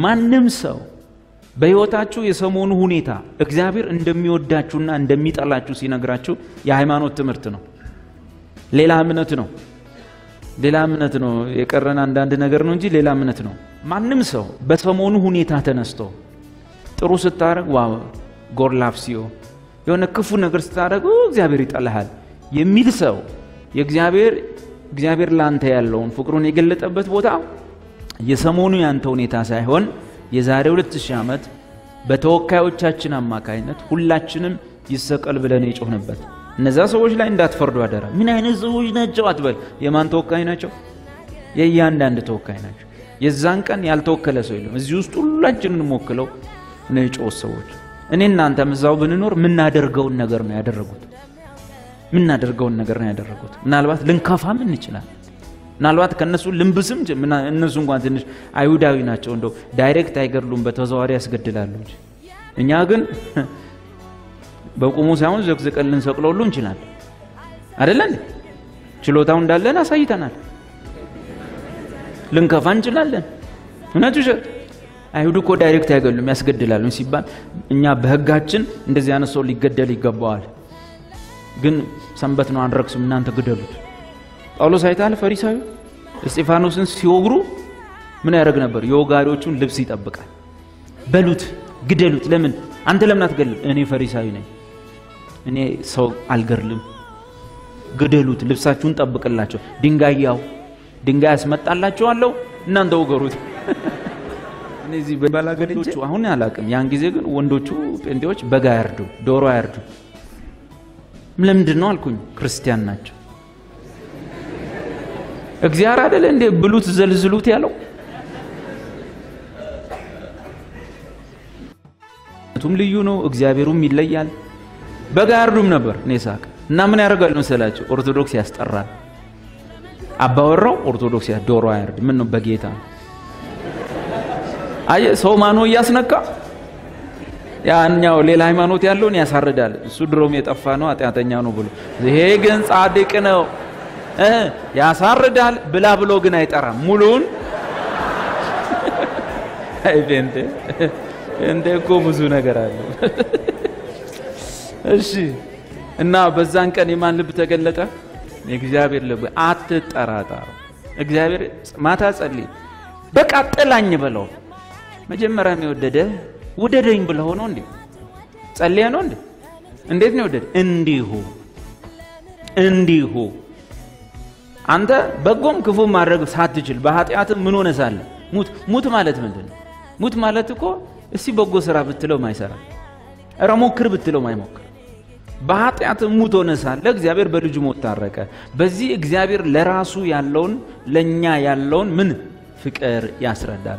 ማንም ሰው በሕይወታችሁ የሰሞኑ ሁኔታ እግዚአብሔር እንደሚወዳችሁና እንደሚጠላችሁ ሲነግራችሁ የሃይማኖት ትምህርት ነው። ሌላ እምነት ነው። ሌላ እምነት ነው። የቀረን አንዳንድ ነገር ነው እንጂ ሌላ እምነት ነው። ማንም ሰው በሰሞኑ ሁኔታ ተነስቶ ጥሩ ስታደርግ ዋው ጎድ ላቭስ ዩ የሆነ ክፉ ነገር ስታደርግ እግዚአብሔር ይጠላሃል የሚል ሰው የእግዚአብሔር እግዚአብሔር ላንተ ያለውን ፍቅሩን የገለጠበት ቦታ የሰሞኑ ያንተ ሁኔታ ሳይሆን የዛሬ 2000 ዓመት በተወካዮቻችን አማካይነት ሁላችንም ይሰቀል ብለን የጮህንበት እነዛ ሰዎች ላይ እንዳትፈርዱ አደራ። ምን አይነት ሰዎች ናቸው አትበል። የማን ተወካይ ናቸው? የእያንዳንድ ተወካይ ናቸው። የዛን ቀን ያልተወከለ ሰው የለም። እዚህ ውስጥ ሁላችንን ወክለው ነው የጮህ ሰዎች። እኔ እናንተም እዛው ብንኖር ምናደርገውን ነገር ነው ያደረጉት። ምናደርገውን ነገር ነው ያደረጉት። ምናልባት ልንከፋም እንችላለን። ምናልባት ከእነሱ ልንብስም እነሱ እንኳን ትንሽ አይሁዳዊ ናቸው። እንደው ዳይሬክት አይገድሉም፣ በተዘዋዋሪ ያስገድላሉ እንጂ እኛ ግን በቁሙ ሳይሆን ዘቅዝቀን ልንሰቅለው ሁሉ እንችላለን። አይደለ እንዴ? ችሎታው እንዳለን አሳይተናል። ልንከፋ እንችላለን። እውነቱ ውሸት? አይሁድ እኮ ዳይሬክት አይገሉም፣ ያስገድላሉ ሲባል እኛ በሕጋችን እንደዚህ አይነት ሰው ሊገደል ይገባዋል። ግን ሰንበት ነው አንረክስም፣ እናንተ ግደሉት። ጳውሎስ አይታል ፈሪሳዊ እስጢፋኖስን ሲወግሩ ምን ያደርግ ነበር? የወጋሪዎቹን ልብስ ይጠብቃል። በሉት፣ ግደሉት። ለምን አንተ ለምን አትገልም? እኔ ፈሪሳዊ ነኝ፣ እኔ ሰው አልገድልም። ግደሉት፣ ልብሳችሁን ጠብቅላቸው። ድንጋይ ያው ድንጋይ ያስመጣላችኋለሁ፣ እናንተ ውገሩት። እነዚህ ባላገዶቹ አሁን አላቅም። ያን ጊዜ ግን ወንዶቹ ጴንጤዎች በግ አያርዱ፣ ዶሮ አያርዱ። ለምንድን ነው አልኩኝ። ክርስቲያን ናቸው። እግዚአብሔር አይደለ እንዴ ብሉት ዘልዝሉት ያለው? ቱም ልዩ ነው፣ እግዚአብሔሩም ይለያል። በግ አያርዱም ነበር እኔ ሳቅ እና ምን ያደርጋል መሰላቸው? ኦርቶዶክስ ያስጠራል። አባወራው ኦርቶዶክስ ዶሮ አያርድ። ምን ነው በጌታ አየ ሰው ማኖ እያስነካ ያኛው ሌላ ሃይማኖት ያለውን ያሳርዳል። እሱ ድሮም የጠፋ ነው ኃጢአተኛ ነው ብሎ ይሄ ግን ጻድቅ ነው ያሳርዳል ብላ ብሎ ግን አይጠራም። ሙሉን አይ ጴንጤ ጴንጤ እኮ ብዙ ነገር አለው። እሺ እና በዛን ቀን የማን ልብ ተገለጠ? የእግዚአብሔር ልብ። አትጠራጠሩ። እግዚአብሔር ማታ ጸልይ፣ በቃ ጥላኝ በለው። መጀመሪያም የወደደ ውደደኝ ብለው ነው እንዴ? ጸልየ ነው እንዴ? እንዴት ነው የወደደ? እንዲሁ እንዲሁ አንተ በጎም ክፉ ማድረግ ሳትችል በኃጢአትም ምን ሆነ ሳለ ሙት ሙት ማለት ምንድን ነው? ሙት ማለት እኮ እስቲ በጎ ስራ ብትለው ማይሰራ እረ ሞክር ብትለው ማይሞክር በኃጢአትም ሙት ሆነ ሳለ እግዚአብሔር በልጁ ሞት ታረቀ። በዚህ እግዚአብሔር ለራሱ ያለውን ለእኛ ያለውን ምን ፍቅር ያስረዳል።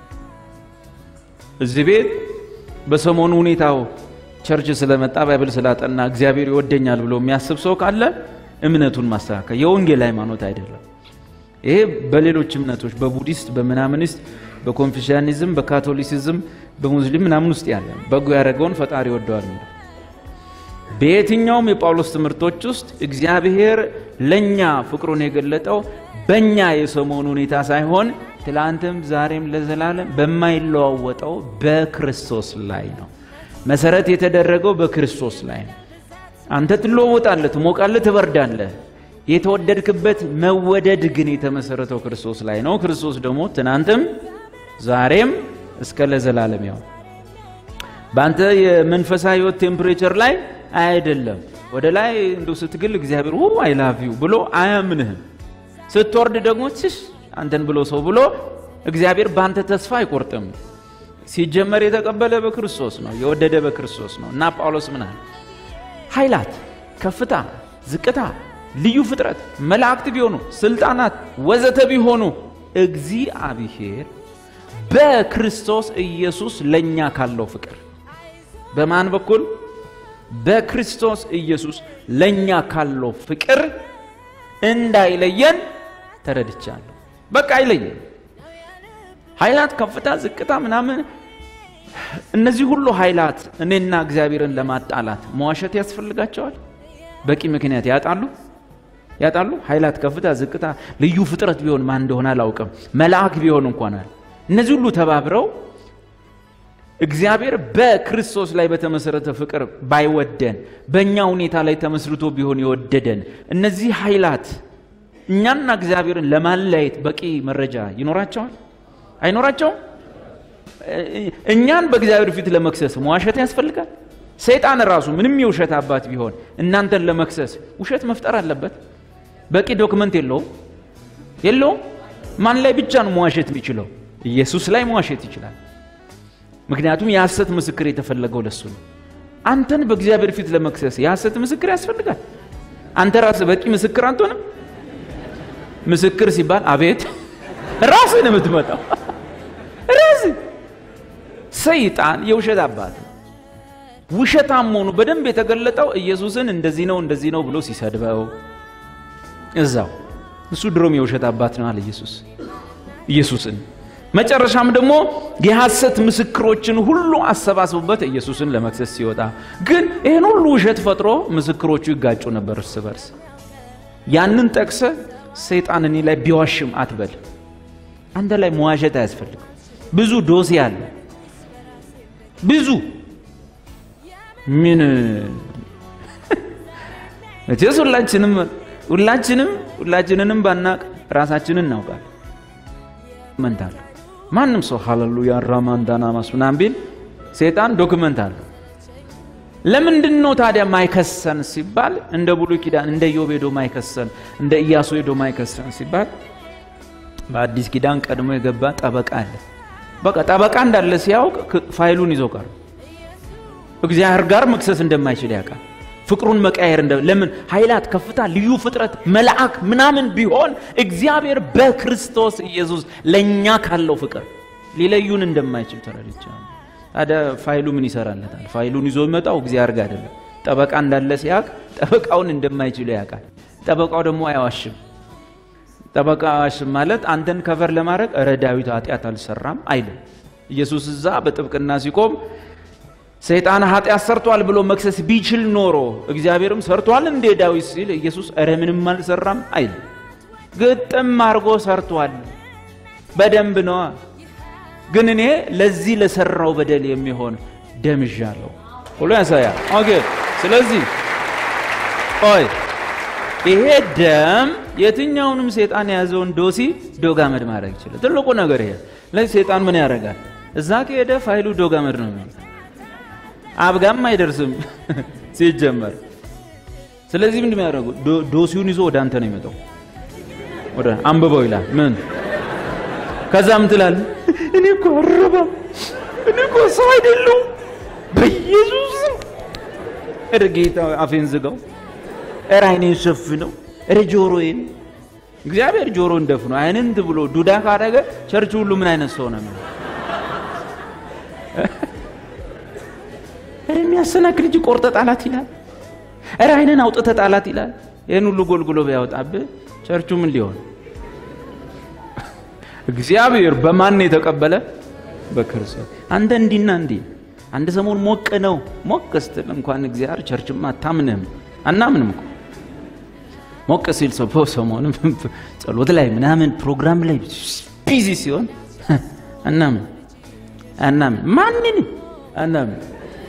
እዚህ ቤት በሰሞኑ ሁኔታው ቸርች ስለመጣ ባይብል ስላጠና እግዚአብሔር ይወደኛል ብሎ የሚያስብ ሰው ካለ እምነቱን ማስተካከል የወንጌል ሃይማኖት አይደለም። ይሄ በሌሎች እምነቶች በቡዲስት፣ በምናምኒስት፣ በኮንፊሽያኒዝም፣ በካቶሊሲዝም፣ በሙስሊም ምናምን ውስጥ ያለ በጎ ያደረገውን ፈጣሪ ይወደዋል የሚለው በየትኛውም የጳውሎስ ትምህርቶች ውስጥ እግዚአብሔር ለእኛ ፍቅሩን የገለጠው በእኛ የሰሞኑ ሁኔታ ሳይሆን ትላንትም ዛሬም ለዘላለም በማይለዋወጠው በክርስቶስ ላይ ነው። መሰረት የተደረገው በክርስቶስ ላይ ነው። አንተ ትለዋወጣለህ፣ ትሞቃለህ፣ ትበርዳለህ። የተወደድክበት መወደድ ግን የተመሰረተው ክርስቶስ ላይ ነው። ክርስቶስ ደግሞ ትናንትም ዛሬም እስከ ለዘላለም ያው በአንተ የመንፈሳዊ ሕይወት ቴምፕሬቸር ላይ አይደለም። ወደ ላይ እንደ ስትግል እግዚአብሔር ው አይ ላቭ ዩ ብሎ አያምንህም። ስትወርድ ደግሞ ትሽ አንተን ብሎ ሰው ብሎ እግዚአብሔር በአንተ ተስፋ አይቆርጥም። ሲጀመር የተቀበለ በክርስቶስ ነው፣ የወደደ በክርስቶስ ነው። እና ጳውሎስ ምን አለ? ኃይላት፣ ከፍታ፣ ዝቅታ፣ ልዩ ፍጥረት፣ መላእክት ቢሆኑ ስልጣናት፣ ወዘተ ቢሆኑ እግዚአብሔር በክርስቶስ ኢየሱስ ለእኛ ካለው ፍቅር በማን በኩል በክርስቶስ ኢየሱስ ለእኛ ካለው ፍቅር እንዳይለየን ተረድቻለሁ። በቃ አይለየን። ኃይላት፣ ከፍታ፣ ዝቅታ ምናምን እነዚህ ሁሉ ኃይላት እኔና እግዚአብሔርን ለማጣላት መዋሸት ያስፈልጋቸዋል? በቂ ምክንያት ያጣሉ ያጣሉ። ኃይላት፣ ከፍታ፣ ዝቅታ፣ ልዩ ፍጥረት ቢሆን ማን እንደሆነ አላውቅም፣ መልአክ ቢሆን እንኳን አለ እነዚህ ሁሉ ተባብረው እግዚአብሔር በክርስቶስ ላይ በተመሰረተ ፍቅር ባይወደን በእኛ ሁኔታ ላይ ተመስርቶ ቢሆን የወደደን እነዚህ ኃይላት እኛና እግዚአብሔርን ለማለያየት በቂ መረጃ ይኖራቸዋል አይኖራቸውም? እኛን በእግዚአብሔር ፊት ለመክሰስ መዋሸት ያስፈልጋል? ሰይጣን ራሱ ምንም የውሸት አባት ቢሆን እናንተን ለመክሰስ ውሸት መፍጠር አለበት? በቂ ዶክመንት የለውም የለውም። ማን ላይ ብቻ ነው መዋሸት የሚችለው? ኢየሱስ ላይ መዋሸት ይችላል። ምክንያቱም የሐሰት ምስክር የተፈለገው ለሱ ነው። አንተን በእግዚአብሔር ፊት ለመክሰስ የሐሰት ምስክር ያስፈልጋል? አንተ ራስህ በቂ ምስክር አትሆንም? ምስክር ሲባል አቤት ራስህ ነው የምትመጣው። ራስህ ሰይጣን የውሸት አባት ነው። ውሸታም መሆኑ በደንብ የተገለጠው ኢየሱስን እንደዚህ ነው እንደዚህ ነው ብሎ ሲሰድበው እዛው እሱ ድሮም የውሸት አባት ነው አለ ኢየሱስ ኢየሱስን መጨረሻም ደግሞ የሐሰት ምስክሮችን ሁሉ አሰባስቡበት ኢየሱስን ለመክሰስ ሲወጣ ግን ይህን ሁሉ ውሸት ፈጥሮ ምስክሮቹ ይጋጩ ነበር እርስ በርስ ያንን ጠቅሰ ሰይጣን እኔ ላይ ቢዋሽም አትበል አንተ ላይ መዋሸት አያስፈልግም ብዙ ዶሴ አለ ብዙ ምን መቼስ ሁላችንም ሁላችንም ሁላችንንም ባናቅ ራሳችንን እናውቃል መንታለ ማንም ሰው ሃሌሉያ ራማንዳና ማስ ምናምን ቢል ሴጣን ዶክመንት አለው ለምንድን ነው ታዲያ ማይከሰን ሲባል እንደ ብሉይ ኪዳን እንደ ኢዮብ ሄዶ ማይከሰን እንደ ኢያሱ ሄዶ ማይከሰን ሲባል በአዲስ ኪዳን ቀድሞ የገባ ጠበቃ አለ በቃ ጠበቃ እንዳለ ሲያውቅ ፋይሉን ይዞ ቀር እግዚአብሔር ጋር መክሰስ እንደማይችል ያውቃል ፍቅሩን መቀየር እንደ ለምን ኃይላት ከፍታ ልዩ ፍጥረት መልአክ ምናምን ቢሆን እግዚአብሔር በክርስቶስ ኢየሱስ ለእኛ ካለው ፍቅር ሊለዩን እንደማይችል ተረድቻለሁ ታዲያ ፋይሉ ምን ይሰራለታል ፋይሉን ይዞ የሚመጣው እግዚአብሔር ጋር አይደለም ጠበቃ እንዳለ ሲያውቅ ጠበቃውን እንደማይችሉ ያውቃል ጠበቃው ደግሞ አይዋሽም ጠበቃ አይዋሽም ማለት አንተን ከቨር ለማድረግ እረ ዳዊት ኃጢአት አልሰራም አይልም ኢየሱስ እዛ በጥብቅና ሲቆም ሰይጣን ኃጢአት ሰርቷል ብሎ መክሰስ ቢችል ኖሮ እግዚአብሔርም ሰርቷል እንዴ ዳዊት ሲል ኢየሱስ እረ ምንም አልሰራም አይል ግጥም አድርጎ ሰርቷል በደንብ ነዋ ግን እኔ ለዚህ ለሰራው በደል የሚሆን ደምዣለሁ ሁሉ ያሳያል ኦኬ ስለዚህ ቆይ ይሄ ደም የትኛውንም ሴጣን የያዘውን ዶሲ ዶጋመድ ማድረግ ይችላል ትልቁ ነገር ይሄ ለዚህ ሴጣን ምን ያደርጋል እዛ ከሄደ ፋይሉ ዶጋመድ ነው የሚሆነው አብጋም አይደርስም ሲጀመር ስለዚህ ምንድን ያደረጉ ዶሲውን ይዞ ወደ አንተ ነው የሚመጣው ወደ አንብበው ይላል ምን ከዛ ምን ትላል እኔ እኮ አረባም እኔ እኮ ሰው አይደለሁም በኢየሱስ እረ ጌታ አፌን ዝጋው እረ አይኔን ሸፍነው እረ ጆሮዬን እግዚአብሔር ጆሮን ደፍኖ አይንን ብሎ ዱዳ ካደረገ ቸርች ሁሉ ምን አይነት ሰው ነው እረ የሚያሰናክል እጅ ቆርጠ ጣላት ይላል። እረ አይንን አውጥተ ጣላት ይላል። ይህን ሁሉ ጎልጉሎ ቢያወጣብህ ቸርቹ ምን ሊሆን? እግዚአብሔር በማን የተቀበለ? በክርስቶስ። አንተ እንዲና እንዲህ አንድ ሰሞን ሞቅ ነው ሞቅ ስትል እንኳን እግዚአብሔር ቸርችማ አታምንም አናምንም እኮ ሞቅ ሲል ሰው ሰሞንም ጸሎት ላይ ምናምን ፕሮግራም ላይ ቢዚ ሲሆን አናምን አናምን ማንንም አናምን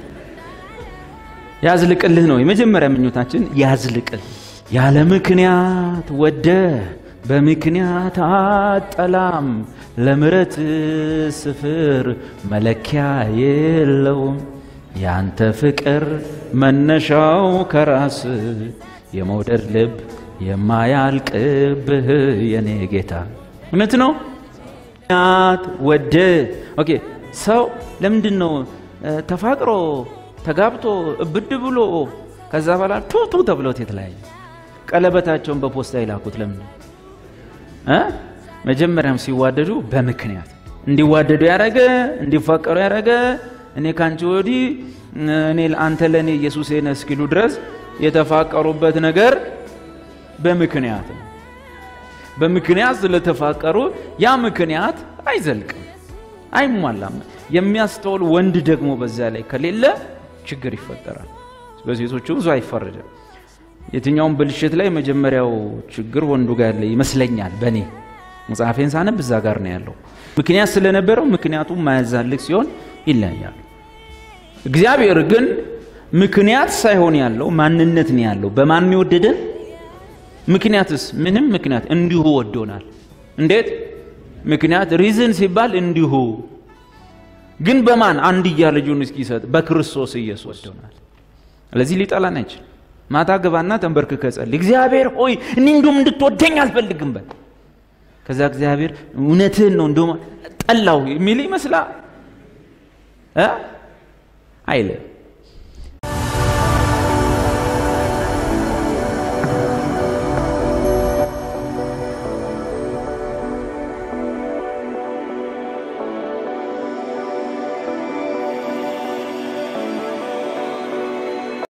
ያዝልቅልህ ነው የመጀመሪያ ምኞታችን ያዝልቅል ያለ ምክንያት ወደ በምክንያት አጠላም ለምረት ስፍር መለኪያ የለውም ያንተ ፍቅር መነሻው ከራስ የመውደድ ልብ የማያልቅብህ የኔ ጌታ እውነት ነው ምክንያት ወደ ኦኬ ሰው ለምንድን ነው ተፋቅሮ ተጋብቶ እብድ ብሎ ከዛ በኋላ ቱቱ ተብሎት የተለያየ ቀለበታቸውን በፖስታ ይላኩት ለምን እ መጀመሪያም ሲዋደዱ በምክንያት እንዲዋደዱ ያደረገ እንዲፋቀሩ ያደረገ እኔ ካንቺ ወዲህ እኔ አንተ ለእኔ ኢየሱስ ነህ እስኪሉ ድረስ የተፋቀሩበት ነገር በምክንያት ነው። በምክንያት ስለተፋቀሩ ያ ምክንያት አይዘልቅም፣ አይሟላም። የሚያስተውል ወንድ ደግሞ በዛ ላይ ከሌለ ችግር ይፈጠራል። በሴቶቹ ብዙ አይፈረድም። የትኛውም ብልሽት ላይ መጀመሪያው ችግር ወንዱ ጋር ያለ ይመስለኛል። በእኔ መጽሐፌን ሳነብ እዛ ጋር ነው ያለው። ምክንያት ስለነበረው ምክንያቱ ማያዛልቅ ሲሆን ይለያያሉ። እግዚአብሔር ግን ምክንያት ሳይሆን ያለው ማንነት ነው ያለው። በማን የወደደን? ምክንያትስ? ምንም ምክንያት እንዲሁ ወዶናል። እንዴት ምክንያት ሪዝን ሲባል እንዲሁ ግን በማን አንድያ ልጁን እስኪሰጥ በክርስቶስ ኢየሱስ ወዶናል። ስለዚህ ሊጠላን አይችልም። ማታ ግባና ተንበርክከ ጸልይ፣ እግዚአብሔር ሆይ እኔ እንዲሁም እንድትወደኝ አልፈልግም በል። ከዛ እግዚአብሔር እውነትህን ነው እንደውም ጠላው የሚል ይመስላል አይልም።